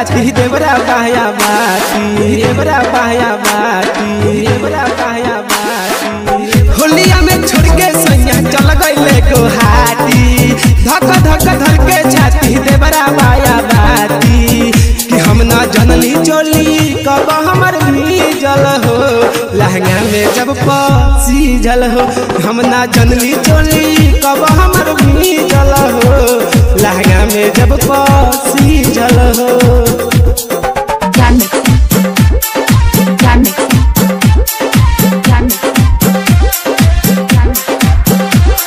छाती देवरा बाया बाती देवरा बाया बाती देवरा बाया बाती होलिया में छोड़ के सैया चल गईले गुहाटी धक धक धर के छाती देवरा बाया बाती कि हम ना जनली चोली कब हमर जल हो लहंगा में जब पसी जल हो हम ना जनली चोली कब हमर जल हो लहंगा में जब पसी जल हो Jan mixing. Jan mixing. Jan mixing. Jan mixing.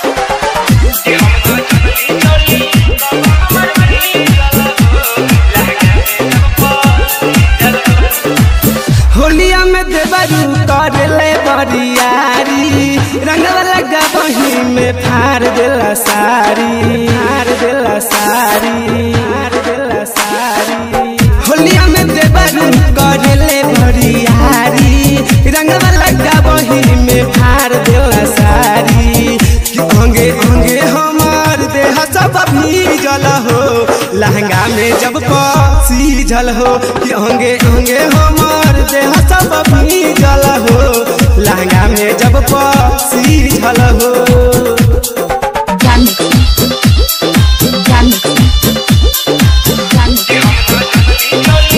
होलिया में देवरू कर ले बरियारी रंगवा लगा बही में फार देला सारी फार देला सारी फार देला सारी होलिया में देवरू कर ले बरियारी रंगवा लगा बही में फार देला सारी कि अंगे अंगे हमार देह सब भीजल हो लहंगा में जब पसी जल हो कि अंगे अंगे हमार देह सब भीजल हो लहंगा में जब पसी जल हो Jan mixing. Jan mixing. Jan mixing.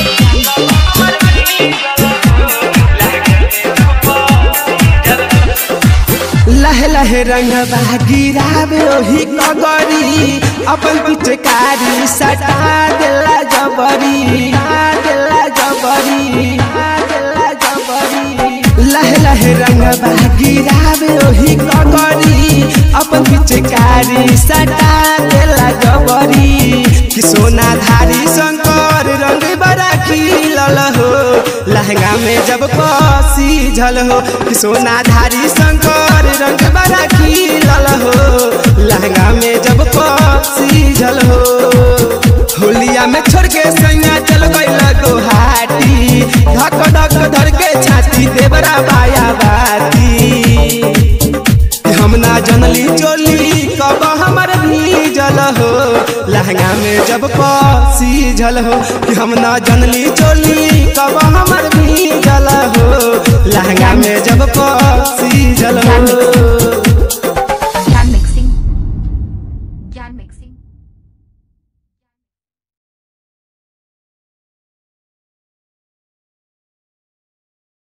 लहे लहे रंगवा गिरावे ओही कगरी अपन पिचकारी सटा देला जबरी आ देला जबरी आ देला जबरी लहे लहे रंगवा गिरावे ओही कगरी अपन पिचकारी सटा देला जबरी कि सोना धारी शंकर रंग बड़ा खिलल हो लहंगा में जब पसी झल हो कि सोना धारी शंकर रंग बड़ा खिलल हो लहंगा में जब पसी झल हो होलिया में छोड़ के सैया चल गईल गुहाटी धक धक धर के छाती देवरा बाया बाती कि हम ना जनली चोली कब हमर जल हो लहंगा में जब पसी झल हो कि हम ना जनली चोली कब हमर जल हो लहंगा में जब पसी झल हो Jan mixing. Jan mixing.